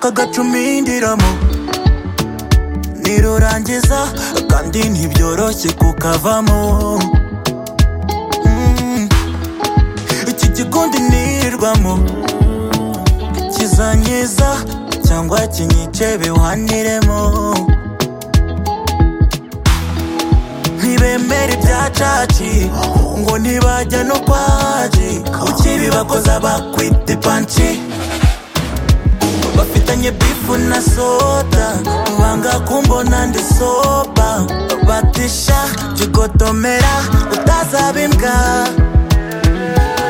agacumindiramo nirurangiza kandi ntibyoroshye kukavamo Mm. iki gikundi nirirwamo kizankiza cyangwa kinyice biwaniremo ntibemera ibyacaci ngo ntibajya no kwaji ukibi bakoza bakwita ipanci bafitanye bifu na soda banga kumbona ndi soba batisha jigotomera utazaba imbwa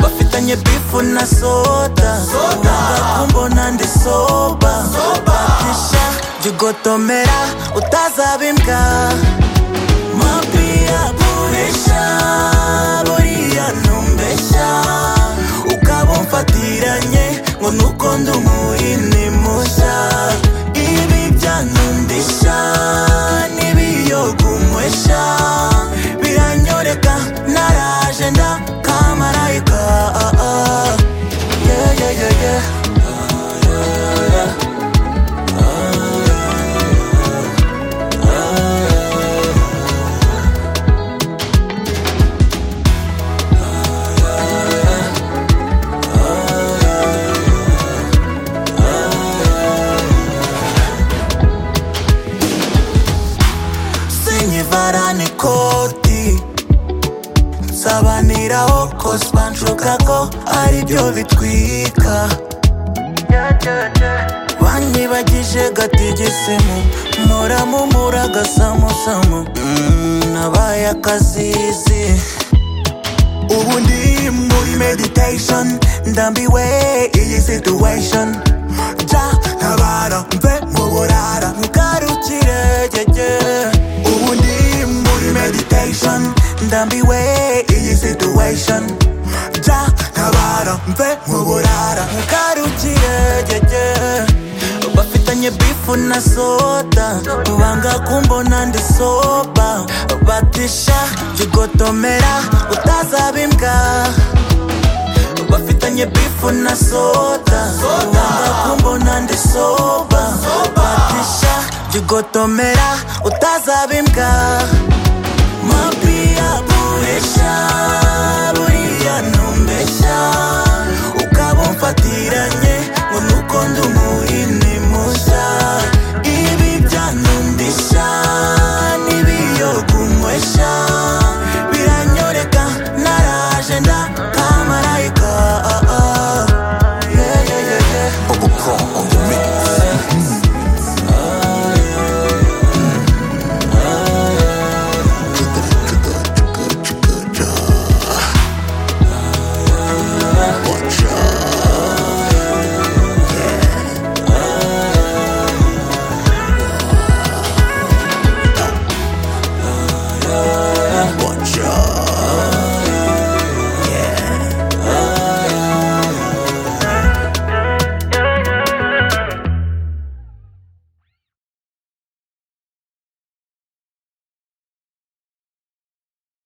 bafitanye bifu na soda banga kumbona ndi soba batisha jigotomera utazaba imbwa mapia puresha buriya numbeshya ukaba umfatiranye ngo nuko ndi umuhini mushya ibi byanundisha n'ibiyogunywesha biranyoreka naraje nda kamarayika ah, ah. yeah, yeah, yeah, yeah. sinyivarane ikoti nsabaniraho koswa nshuka ko aribyo bitwika banyibagije gatigisemu muramumura gasamusamu Mm, nabaye akazizi ubu ndi muri meditation ndambiwe iyi situation ja ntabara mve mu burara ngarukire gege ubu ndi muri meditation ndambiwe iyi situation ja ntabara mve mu burara ngarukire gege bafitanye bifu na soda banga kumbona ndi soba batisha jigotomera utazaba imbwa bafitanye bifu na soda banga kumbona ndi soba batisha jigotomera utazaba imbwa